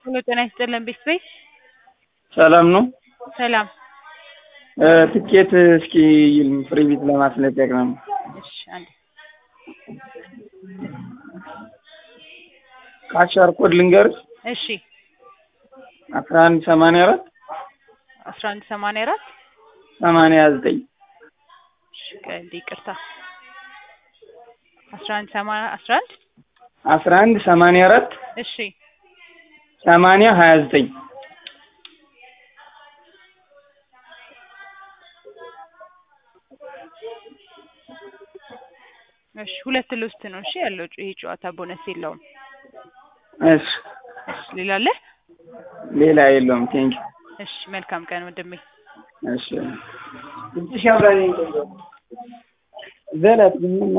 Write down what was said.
ሄሎ ጤና ይስጥልን ቤተሰብ ሰላም ነው። ሰላም እ ትኬት እስኪ ፍሪ ቢት ለማስለቀቅ ነው። እሺ አንዴ ካሻር ኮድ ልንገርሽ እሺ አስራ አንድ ሰማንያ አራት አስራ አንድ ሰማንያ አራት ሰማንያ ዘጠኝ እሺ ቀንዴ ይቅርታ አስራ አንድ ሰማንያ አስራ አንድ አስራ አንድ ሰማንያ አራት እሺ ሰማንያ ሀያ ዘጠኝ እሺ ሁለት ልውስት ነው እሺ ያለው ይሄ ጨዋታ ቦነስ የለውም እሺ እሺ ሌላ አለ ሌላ የለውም። ቴንኪ እሺ መልካም ቀን ወንድሜ እሺ ዘላት ግን ምን